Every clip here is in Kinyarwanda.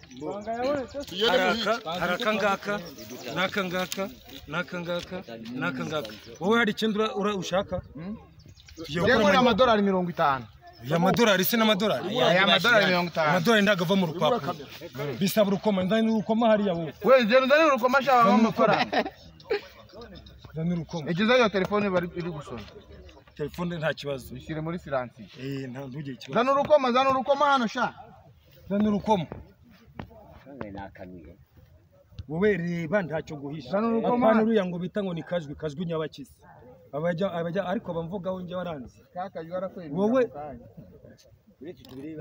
iyo hari ndamuhiga aka hari aka ngaka n'aka ngaka n'aka ngaka n'aka ngaka wowe hari icyo ushaka Tugiye gukora yewe ni amayinite. amadolari mirongo itanu aya madolari se n'amadolari aya madolari mirongo itanu amadolari ntabwo ava mu rupapuro bisaba urukoma nzani urukoma hariya wowe we ngenda uzanire urukoma shaka amafaranga nzani urukoma igize iyo telefone bari iri gusoma telefone nta kibazo bishyire muri siransiyo eh nta ntugire ikibazo zana urukoma zana urukoma hano sha nzani urukoma nakanuye wowe reba ntacyo guhisha Zana urukoma. apana uriya ngo bita ngo ni kajwi kajwi nyabakizi abajya abajya ariko bamvugaho njye waranze kakajwi warakwemera Wowe- ako kanya.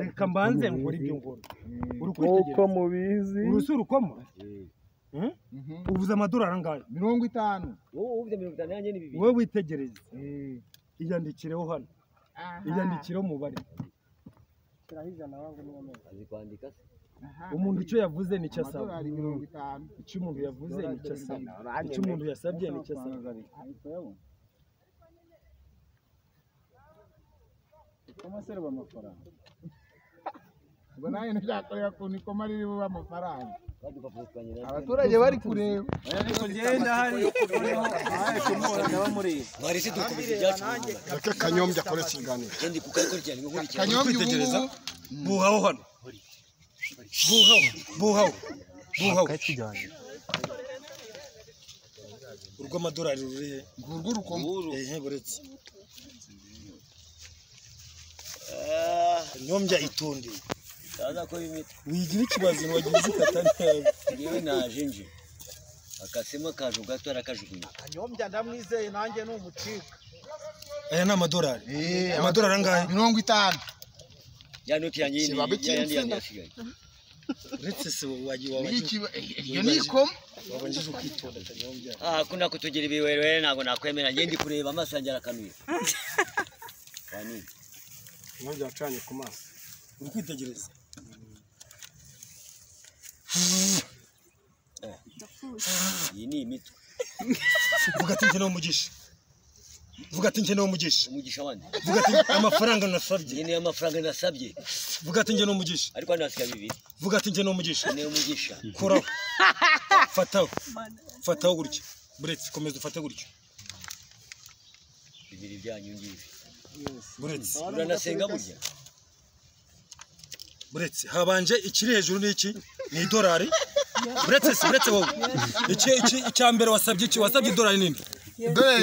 reka mbanze nkora ibyo ngora uri nk'uko kwitegereza mubizi uru si urukoma Hmm? Mhm. uvuze amadolari angahe mirongo itanu wowe uvuze mirongo itanu yanjye ni bibiri wowe witegereze iyandikireho hano iyandikireho umubare azi kwandika se umuntu icyo yavuze nicyo asaba amadolari mirongo itanu icyo umuntu yavuze nicyo asaba icyo umuntu yasabye nicyo asaba ngo nawe ntibyakorera ku nikoma ririho amafaranga badupapuro twanjye na abaturage bari kureba bari se dukubise ibyacu nanjye reka kanyombya akore ikiganiro ndi kukakurikirana ngo nkurikirane kanyombya ubu ngubu buhaho hano buhaho buhaho buhaho urw'amadolari ruri he ngurwo urukoma ehe buretse kanyombya itonde kaza ko bimita wigira ikibazo ntiwagize ikata neza ngewe naje nje akasemo akaje gato arakajugunya aya ni amadolari amadolari angahe mirongo itanu ya noti yanjye yindi Kibabe ya yandi yanjye cy'insina. yasigaye uretse se wagiye Iyo wabanje kiba- iyo ni ikoma wabanje ukitonda kanyombya aha ko nakutugera ibiwerewere ntabwo nakwemera ngewe ndi kureba amaso yanjye arakanuye wanini kanyombya wacanye ku maso uri kwitegereza iyi ni imitwe vuga ati nkeneye umugisha vuga ati nkeneye umugisha umugisha wanjye vuga ati amafaranga nasabye iyi niyo mafaranga nasabye vuga ati nkeneye umugisha ariko hano hasigaye bibiri vuga ati nkeneye umugisha niyo mugisha koraho fataho fataho gutya buretse komeza ufate gutya bibiri byanyu ngibi buretse uranasenga burya buretse habanje ikiri hejuru ni iki ni idolari buretse si buretse wowe iki iki icya mbere wasabye iki wasabye idolari nini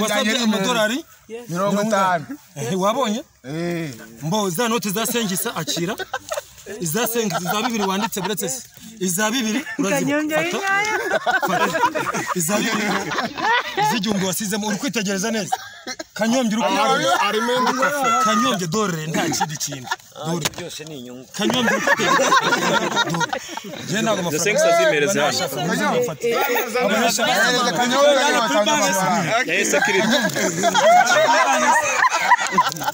wasabye amadolari mirongo itanu Eh, wabonye Eh. mbo za note za sengisa akira iza sengisa iza bibiri wanditse buretse si iza bibiri urazibuka iza bibiri iz'igihumbi wasizemo uri kwitegereza neza kanyombya uri kubona harimo indi kofe kanyombya dorere nta kindi kintu dorere byose ni inyungu kanyombya uri kubona dorere ntabwo amafaranga sengisa zimereze hano. nashaka kuzafata abanyashaka Kanyombya niyo watanze amafaranga. amafaranga yahise akirira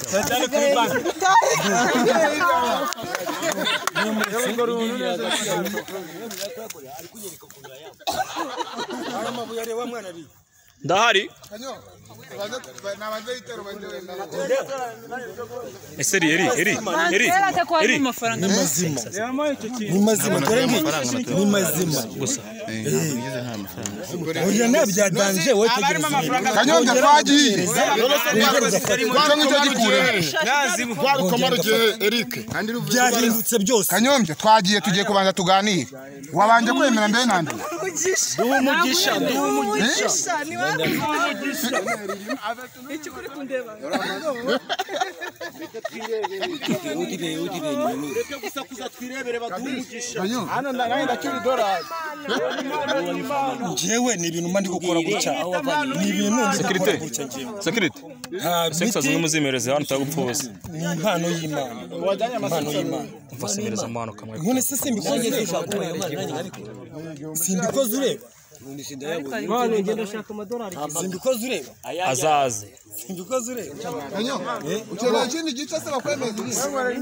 cyane kuri banki aya mabuye areba mwana ari ndahari ese eri eri eri eri eri ni mazima ni mazima dore ngiyi ni mazima gusa oya nabyaganje wowe tegereza kanyombya twagiye icyo ngicyo gikura rwa rukoma rugiye eric byahindutse byose kanyombya twagiye tugiye kubanza tuganire wabanje kwemera mbere na mbere yudi be yudi be ni inyungu njyewe ni ibintu mba ndi gukora gutya ni ibintu ndi gukora gutya njyewe sekirite nta sengisa miti zimwe muzimereze hano utagupfa ubusa ni impano y'imana impano y'imana umva semereza amahano kamwe none se simbikoze ureba simbikoze ureba simbikoze ureba azaze simbikoze ureba ukeneye ikindi gice se bakwemeza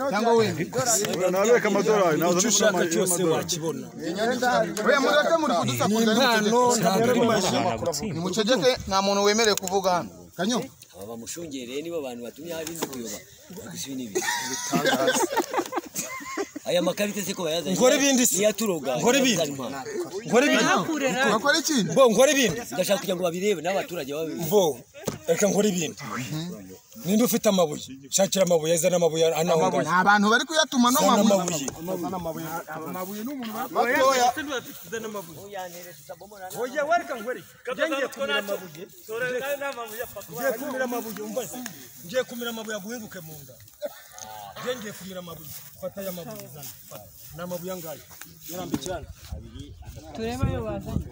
cyangwa wenda nabeka amadolari icyo ushaka cyose wakibona we mureke muri kudusakuza impano ntabwo ari maji nimucegeke nta muntu wemerewe kuvuga hano kanyo aba bamushungereye nibo bantu batumye hari nzi kuyoba gusa ibi ni ibi aya makarita se ko bayazanye Nkore ibindi se. iyaturoga Nkore ibindi. nkore ibintu Ntakurera. bakora iki mbo nkore ibintu ndashaka kugira ngo babirebe n'abaturage babe mbo reka nkore ibintu ninde ufite amabuye shakira amabuye azana amabuye anaho ngaho nta bantu bari kuyatuma no zana mabuye amabuye ngiye kumira amabuye umva se ngiye kumira amabuye aguhenguke mu nda ngiye ngiye kumira amabuye fata aya mabuye zana fata. ni amabuye angahe yarambikirana Turebe ayo wazanye.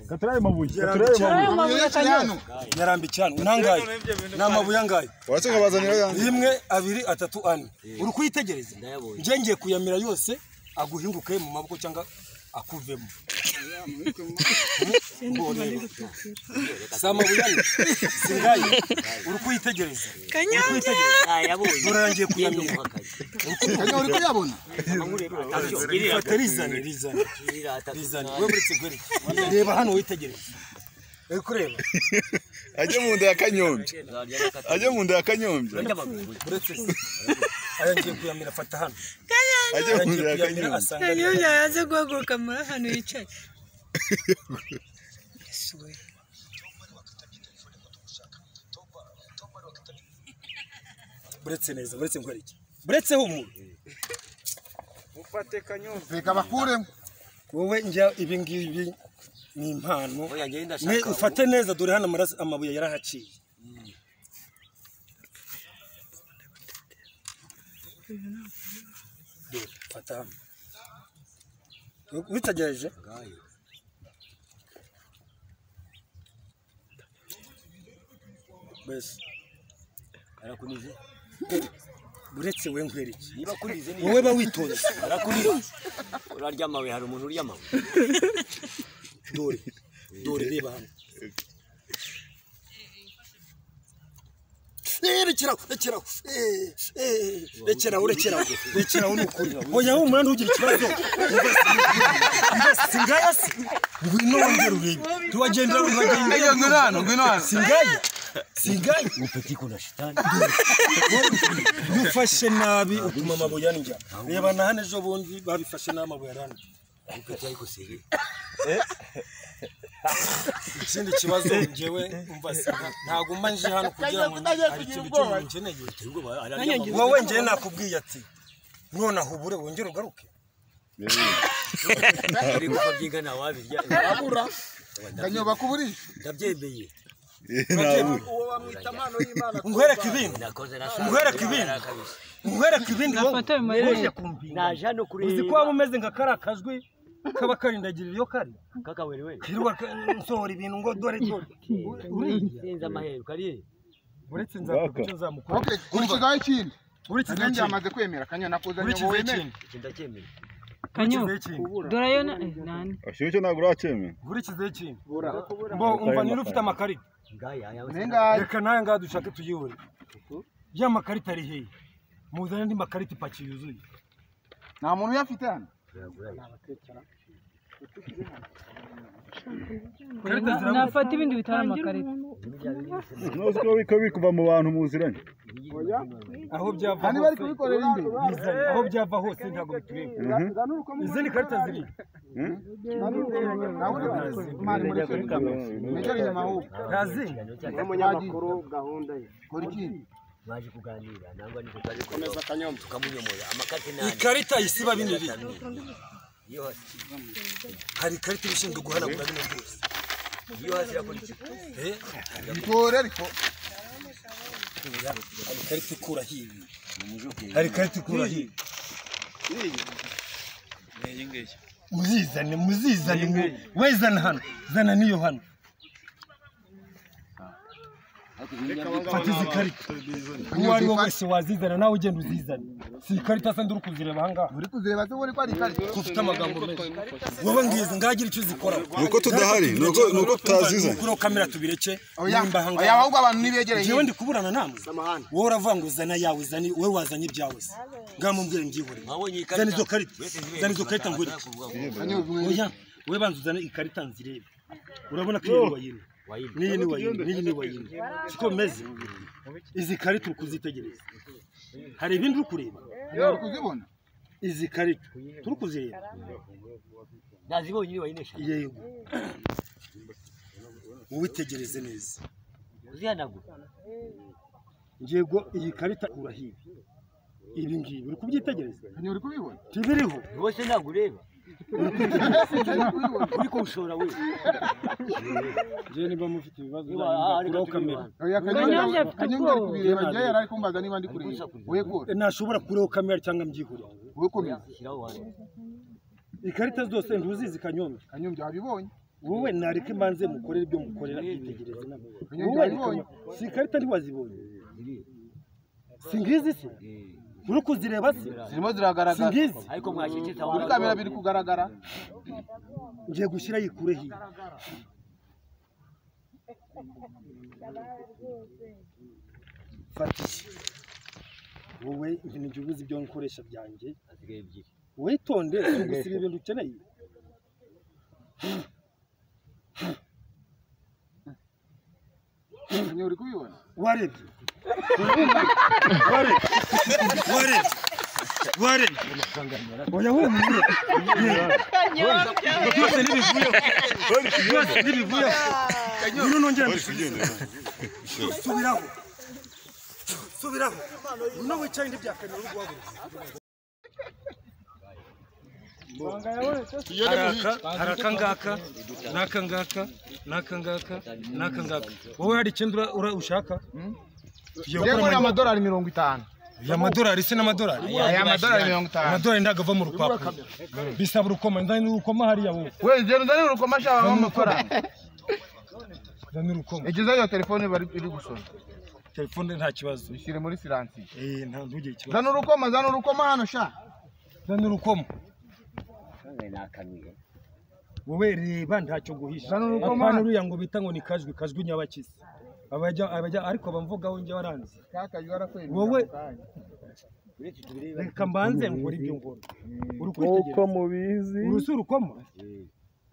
yarambikirana Ayo mabuye akanyura. hano yarambikirana ni angahe ni amabuye angahe uretse ngo bazanire yanjye rimwe abiri atatu ane uri kuyitegereza njye ngiye kuyamira yose aguhinguke mu maboko cyangwa akuvemo si amabuye ane si ngayo uri kuyitegereza Kanyange. dore ngiye kuyamira kanya uri kuyabona ifate rizane rizane rizane we muri kigori reba hano witegereze uri kureba ajye mu nda ya kanyombya ajye mu nda ya kanyombya uretse se aya ngiye kuyamira fata hano ajye aya mu ngiye nda ya kuyamira kanyombya asanga Kanyange yaje guhaguruka muri ahantu yicaye. Yesu we. buretse neza buretse nkwereke buretseho umuntu reka bakuremo wowe njya ibi ngibi ni impano Oya, njyewe ndashaka Ne- ufate neza dore hano amaraso amabuye yarahaciye Dore, fata hano witegereje mbese arakunije uretse we nkwereke niba kunije ni wowe ba witonze arakunije uraryamawe hari umuntu uryamawe dore dore reba hano Eh, rekeraho rekeraho Eh, eh, rekeraho rekeraho rekeraho ni ukuri oya wowe umunani ugira ikibazo si ngaya se ngwino wongere urebe ntiwagendera iyo ngwino hano ngwino hano si ngaya si ngaya iyo ufashe nabi utuma amabuye arya reba na hano ejo bundi babifashe nabi amabuye arana ikindi kibazo njyewe umva singa ntagomba nje hano kugira ngo hari ikintu cy'umuntu nkeneye wowe njyewe nakubwiye ati nonaha ubure wongere ugaruke ariko babyinga nta wabirya kanya bakuburisha ndabyemeye nkwereke ibindi nakoze nkwereke ibindi nkwereke ibindi wowe Fata ayo mabuye. naje hano kureba uzi ko waba umeze nka kariya kajwi kaba karindagirira iyo kari kakawerewe kirirwa ka- nsohora ibintu ngo dore dore uriya sinzi amaheru kariye uretse nzakora icyo nzamukora okay kurikizaho ikindi uretse kanya nzakora njyamaze kwemera kanya nakoze ngo urikizaho wemere ikindi iki ndacyemeye Kanyange. urikizaho ikindi Dore ayo na- eh, nani? ashyushye ntabwo uracyemera nkurikizeho ikintu mbo umva niba ufite amakarita ngaya yawe nengaye reka nawe ngaha dushake tuyihure ya makarita ari hehe muzane andi makarita ipaki yuzuye nta muntu uyafite hano ikarita zirabura Nafata ibindi bitari amakarita. ntuzi ko biko bikuva mu bantu muziranye aho byava hano bari kubikorera imbere bizane aho byava hose ntabwo bitureba izindi karita ziri nawe uri kubikorera mari muri mejeri nyuma ahubwo ntazindi n'umunyamakuru gahunda ye kora ikindi baje kuganira nangwa niko kaje komeza akanyombe tukamunyomora amakati nani ikarita isiba bino biri iyo hasi hari ikarita iba ishinzwe guhanagura bino byose iyo hasi yakora iki Eh, bitore ariko hari ikarita ikura hibi hari ikarita ikura hibi muzizane muzizane mu- we zana hano zana n'iyo hano fata izi karita uwo ari we wese wazizana nawe ugenda uzizane si ikarita sandi uri kuzireba ahangaha uri kuzireba se ubona ko ari ikarita ufite amagambo menshi wowe ngizi ngagira icyo uzikora uko tudahari ni uko ni uko tutazizanye kuri kamera tubireke oya nimba oya ahangaha ahubwo abantu nibegereye njyewe ndi kuburana namwe wowe uravuga ngo zana yawe zana wowe wazanye ibyawe se ngaho mumbwire ngihore wabonye iyi zana izo karita karita zana izo karita ngwere kanya ubwo oya wowe banza uzane ikarita nzirebe urabona ko iyi ni wayine n'iyi ni wayine wayine n'iyi ni wayine siko bimeze izi karita uri kuzitegereza hari ibindi uri kureba uri kuzibona izi karito turi kuzireba nazibonye iri wayineshaga yego uwitegereze neza uzihanagura yego iyi karita ikura hibi ibi ngibi uri kubyitegereza uri kubibona ntibiriho rwose ntabwo ureba uri kuwushora we njyewe niba mufite ibibazo Niba hari byakuraho gato kamera oya Kanyombya kanyobya afite kanyobya ari ubwoba. kubireba njye yari ari kumbaza niba ndi kureba we kure nashobora kuraho kamera cyangwa mbyihurira we komeza shyiraho wari ikarita zose ntuzizi kanyombya kanyobya wabibonye wowe nareke mbanze mukorere ibyo mukorera yitegereze nabo Kanyombya wowe wabibonye? si ikarita ntiwazibonye si ngizi se uri kuzireba se zirimo si ziragaragara ngizi ariko mwakikita kuri kamera biri kugaragara ngiye gushyira yikure hiya fata iki wowe ibintu jya ubuze ibyo nkoresha byanjye hasigaye ebyiri witonde si ugusiba ibintu ukeneye kanyobya uri kubibona warebye warebye warebye warebye oya humura byose ntibivuyeho byose ntibivuyeho ngwino nongere mbisubize subiraho subiraho no wicaye indi byakanira uri guhaguruka haraka haraka ngaka n'aka ngaka n'aka ngaka n'aka ngaka wowe hari ikindi ura- ura- ushaka Tugiye gukora yewe ni ama- amadolari mirongo itanu ya madorari se n'amadorari aya amadolari mirongo itanu amadorari ntabwo ava mu rupapuro bisaba urukoma nzani urukoma hariya wowe we ngenda uzanire urukoma ashaka amafaranga nzani urukoma egezayo iyo telefone bari iri gusoma telefone nta kibazo ushyire muri siransiyo eh nta ntugire ikibazo zana urukoma zana urukoma hano sha nzani urukoma kandi ni akanuye wowe reba ntacyo guhisha Zana urukoma. apana uriya ngo bita ngo ni kajwi kajwi nyabakizi abajya abajya ariko bamvugaho njye waranze kakazi warakwemera wowe ako kanya. uretse tubireba reka mbanze nkore ibyo ngora uri kwitegereza mubizi urusi urukoma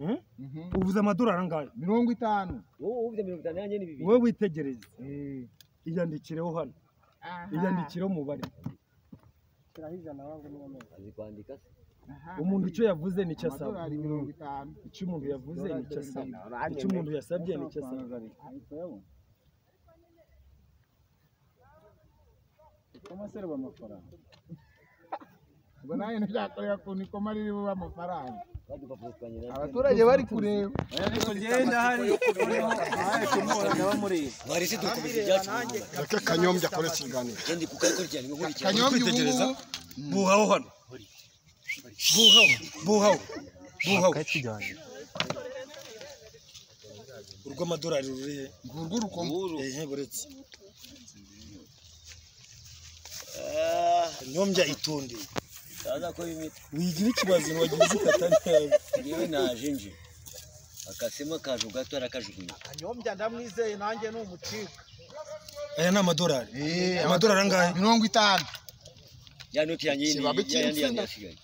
Hmm? Mhm. ubuze amadorari angahe mirongo itanu wowe ubuze mirongo itanu yanjye ni bibiri wowe witegereze iyandikireho hano iyandikireho umubare azi kwandika se umuntu icyo yavuze nicyo asaba amadolari mirongo itanu icyo umuntu yavuze nicyo asaba icyo umuntu yasabye nicyo asaba ubwo nawe ntibyakorera ku nikoma ririho amafaranga badupapuro twanye na abaturage bari kureba barese dukubise ibyacu reka kanyobya akore ikiganiro yendi kukakurikirana inkurikirana kanyobya ubu ngubu buhaho hano buhaho buhaho buhaho urw'amadorari ruri he ngurwo urukoma ehe buretse nyombya itondeye kaza ko bimita wigira ikibazo ntiwagize ikata neza yewe naje nje akasemo kaje gato arakajugunya aya ni amadorari amadorari angahe mirongo itanu ya noti yanjye yindi Kibabe ya yandi yanjye cy'insina. yasigaye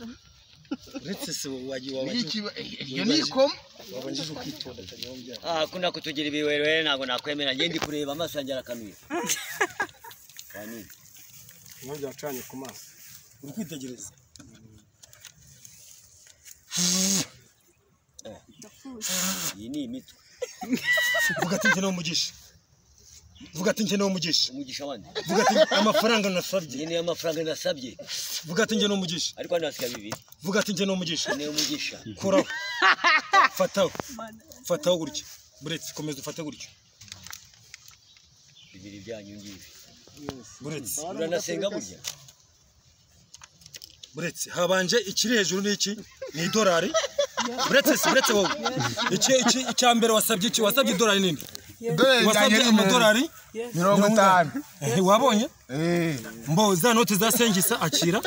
uretse se wagiye Iyi wabanje kiba- iyo ni ikoma wabanje ukitondeka nyombya ah kuna kutugira ibiwerewere ntabwo nakwemera yendi kureba amaso yanjye arakanuye kwa nini nyombya wacanye ku maso uri kwitegereza iyi ni imitwe vuga ati nkeneye umugisha vuga ati nkeneye umugisha umugisha wanje vuga ati amafaranga nasabye iyi niyo amafaranga nasabye vuga ati nkeneye umugisha ariko hano hasigaye bibiri vuga ati nkeneye umugisha niyo mugisha kuraho fataho fataho gutya buretse komeza ufate gutya bibiri byanyu ngibi buretse uranasenga burya buretse habanje ikiri hejuru n'iki ni idorari buretse se buretse wowe iki iki icya mbere wasabye iki wasabye idorari nini wasabye amadorari mirongo itanu Eh, wabonye Eh. mbo za note za sengisa akira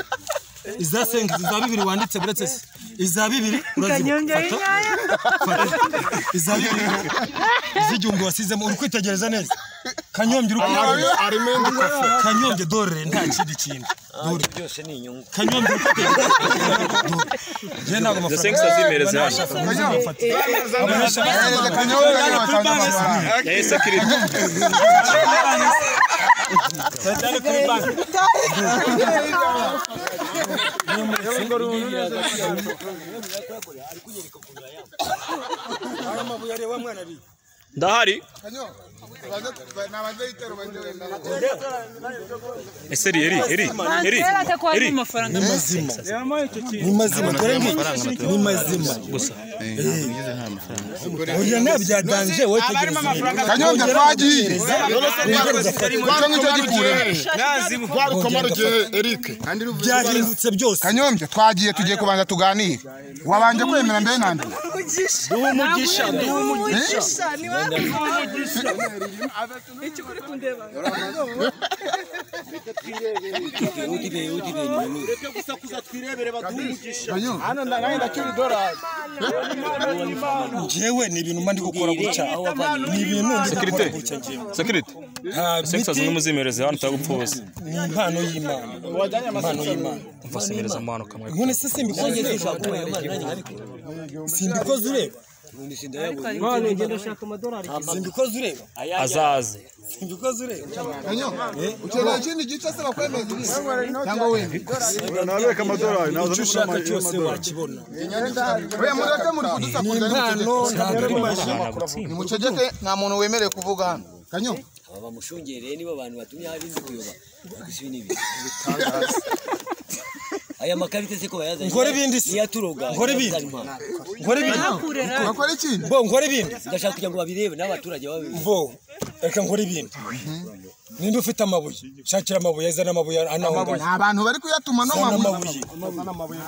iza sengisa iza bibiri wanditse buretse se iza bibiri urazibuka iza bibiri iz'igihumbi wasizemo uri kwitegereza neza kanyombya uri kubona arimo imbuto kanyombye dore nta kindi kintu dore byose ni inyungu kanyombye dore ntabwo amafaranga Sengisa zimereze hano. Hereza kanyobwa niba watanze amafaranga Yahise akirira. cyane kuri banki amabuye areba mwana ari ndahari ese eri eri eri eri eri ni mazima ni mazima dore ngiyi ni mazima gusa oya nabyaganje wowe abarimo amafaranga kanyonga twagiye twanga icyo gikura twabikomara igihe eric byahindutse byose kanyombya twagiye tugiye kubanza tuganire wabanje kwemera mbere na mbere njyewe ni ibintu mba ndi gukora gutya ni ibintu ndi gukora Security. gutya njyewe sekiriti nta sekisa miti z'umuzimereze hano utagupfa ubusa ni impano y'imana impano y'imana mfasemereza amahano kamwe none se simbikoze simbikoze ureba simbikoze ureba azaze simbikoze ureba ukeneye ikindi gice se bakwemeza cyangwa wenda nabeka amadolari icyo naza ushaka cyose wakibona we mureke muri ni kudusakuza impano ntabwo ari maji nimucegeke nta muntu wemerewe kuvuga hano kanyo aba bamushungereye nibo bantu batumye hari nzi kuyoba gusa ibi n'ibi aya makarita se ko bayazanye Nkore ibindi se. ntiyaturoga Nkore ibindi. nkora ibintu bakora iki bo nkora ibintu ndashaka kugira ngo babirebe n'abaturage babe bo reka nkora ibintu ninde ufite amabuye shakira amabuye azana amabuye anaho ngaho nta bantu bari kuyatuma no zana mabuye amabuye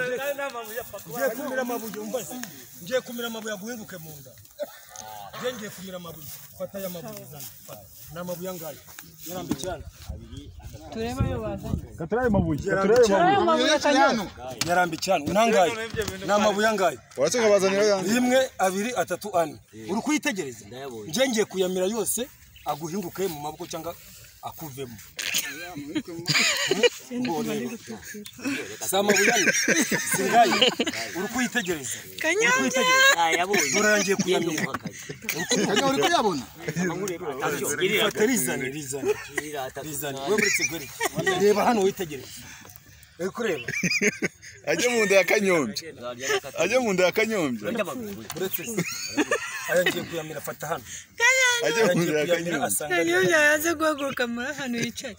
ngiye kumira amabuye umbaze ngiye kumira amabuye aguhenguke mu nda ngiye ngiye kumira amabuye fata aya mabuye zana fata. ni amabuye angahe yarambitse hano turebe ayo bazanye yarambitse ayo mabuye kanyombya hano hano ni angahe ni amabuye angahe uretse nkabazanira yanjye rimwe abiri atatu ane uri kuyitegereza ngiye ngiye kuyamira yose aguhinguke mu maboko cyangwa akuvemo si amabuye ane si ngayo uri kuyitegereza nayabonye dore ngiye kuyamira kanyo uri kuyabona fata rizane rizane rizane we muri kigali reba hano witegereze uri kureba ajye mu nda ya kanyombya ajye mu nda ya kanyombya uretse se aya ngiye kuyamira fata hano ajye aya mu ngiye nda ya kuyamira kanyombya asanga kanyombya yaze guhaguruka muri ahantu yicaye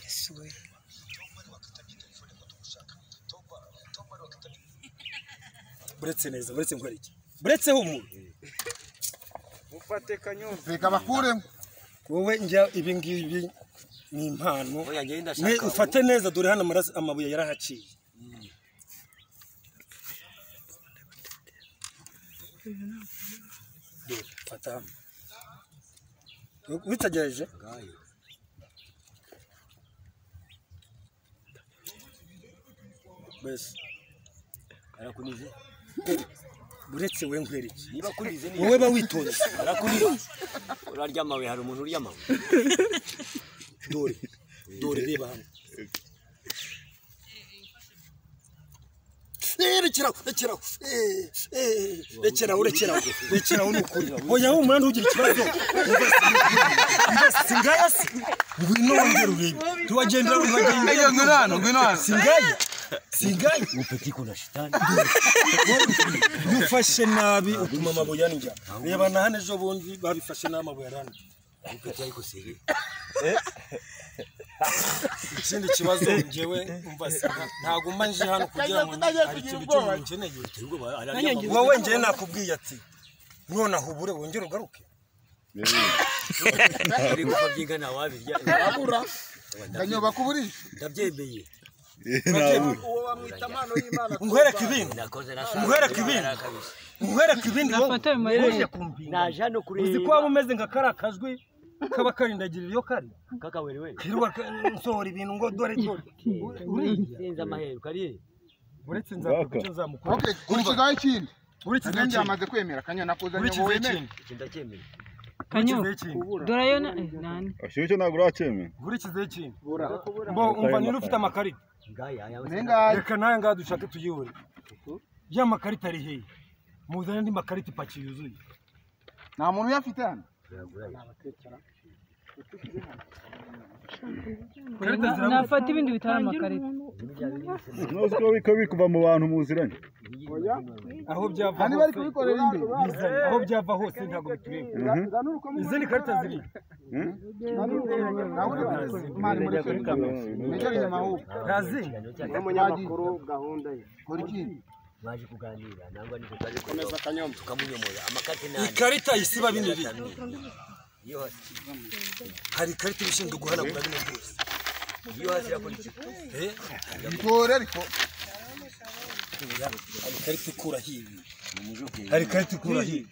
Yesu we. uretse neza uretse nkwereke uretseho umuntu reka bakuremo wowe njya ibi ngibi ni impano Oya, njyewe ndashaka Ne- ufate neza dore hano amaraso amabuye yarahaciye Dore, fata hano U- witegereje mbese arakunije uretse we nkwereke niba akunize ni wowe ba witonze arakunije uraryamawe hari umuntu uryamawe dore dore reba hano Eh, rekeraho rekeraho Eh, eh, rekeraho rekeraho rekeraho ni ukuri oya wowe umunani ugira ikibazo si ngaya se ngwino wongere urebe ntiwagendera ntiwagendera ngwino hano ngwino hano si ngaya si ngaya iyo ufashe nabi utuma amabuye arindya reba na hano ejo bundi babifashe nabi amabuye arandya ikindi kibazo njyewe umva sida ntabwo mba nje hano kugira ngo hari ikintu cy'umuntu nkeneye wowe njyewe nakubwiye ati nonaha ubure wongere ugaruke uri gupfa byinga ntawabirya kanyo bakuburisha ndabyemeye nkwereke ibindi nakoze nkwereke ibindi nkwereke ibindi wowe Fata ayo mabuye naje hano uzi ko kureba waba umeze nka kariya kajwi kaba karindagirira iyo kari kakawerewe kirirwa ka- nsohora ibintu ngo dore dore sinzi amaheruka ariye uretse nzakora icyo nzamukora okay kurikizaho ikindi uretse kanyo ibyo yamaze kwemera kanyo nakuze ngo ukurikizaho wemere ikindi iki ndacyemeye ukurikizaho kanyombya ikindi dore ayo na- eh, nani ashyuye icyo ntabwo uracyemera ukurikizaho ikindi mbo umva niba ufite amakarita ngaya ayawe reka nawe ngaha dushake tuyihure ya makarita ari hehe muzane andi makarita ipaki yuzuye nta muntu uyafite hano nafata ibindi bitari amakarita ntuzi ko biko bikuva mu bantu muziranye aho byava Bari bari kubikorera imbere. bizanye aho byava hose ntabwo bitureba izindi karita ziri Mali muri Afrika. Nicyo kinyama huko. ntazi Umunyamakuru gahunda ye. baje kuganira nangwa niko twaje komeza akanyombe tukamunyomora amakati nane ikarita isiba bine biri iyo hasi hari ikarita ibishinzwe guhanagura bino byose iyo hasi yakora iki Eh, Bitore ariko. hari ikarita ikura hibi umujuke hari ikarita ikura hibi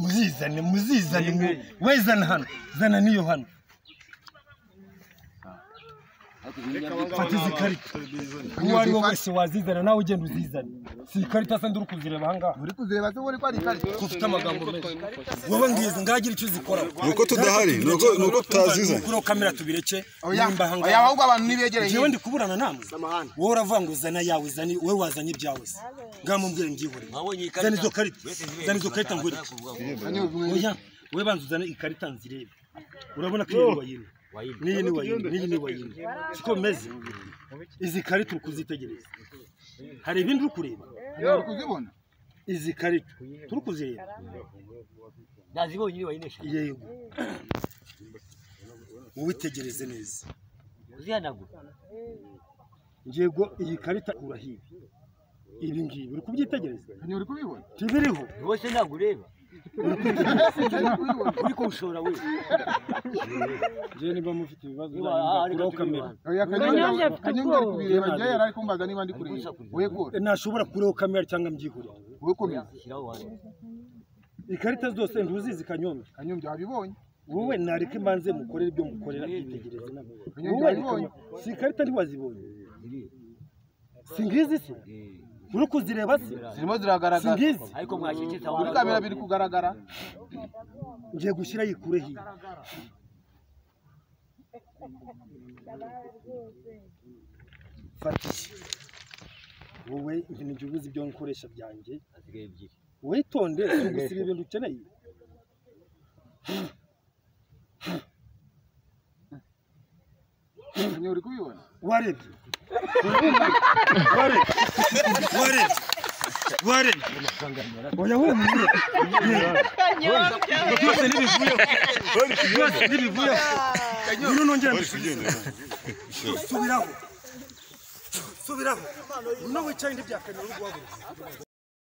muzizane muzizane mu- we zana hano zana n'iyo hano fata izi karita uwo ari we wese wazizana nawe ugenda uzizane si ikarita sandi uri kuzireba ahangaha Uri kuzireba se ubona ko ari ikarita. ufite amagambo menshi wowe ngizi ngagira icyo uzikora nuko tudahari nuko nuko tutazizanye kuri kamera tubireke Oya, nimba ahangaha oya, ahubwo abantu nibegereye. jewe ndi kuburana namwe wowe uravuga ngo zana yawe zani we wazanye ibyawe se ngaho mumbwire ngihore mwabonye iyi zana karita izo karita zana izo karita ngwere Hano oya we banza uzane ikarita nzirebe urabona ko iyi ni wayine n'iyi ni wayine n'iyi ni wayine siko bimeze izi karita uri kuzitegereza hari ibindi uri kureba uri kuzibona. izi karita turi kuzireba nazibonye iri wayine eshanu yego uwitegereze neza uzihanagura yego iyi karita kura hibi ibi ngibi uri kubyitegereza Hano uri kubibona. tibiriho wose ntabwo ureba uri kuwushora we jewe niba mufite ibibazo Niba ari kuraho gatatu kamera Oya, Kanyombya Kanyombya- afite Kanyombya ari ubwoba. kubireba. Njyewe yari ari kumbaza niba ndi kureba. We kure. nashobora kuraho kamera cyangwa mbyihurira We komeza. shyiraho wanjye ikarita zose ntuzizi kanyombya Kanyombya wabibonye. wowe nareke mbanze mukorere ibyo mukorera yitegereze nawe Kanyombya wowe wabibonye. si ikarita ntiwazibonye si ngizi se uri kuzireba se Zirimo si ziragaragara. ngizi ariko mwakikita Kuri kamera biri kugaragara. ngiye gushyira yikure hiya fata iyi. wowe ibintu jya ubuze ibyo nkoresha byanjye hasigaye ebyiri witonde si ugusiba ibintu ukeneye Hano uri kubibona. warebye warebye warebye warebye oya humura byose ntibivuyeho byose ntibivuyeho ngwino nongere mbisubize subiraho subiraho no wicaye ntibyakanira uri guhaguruka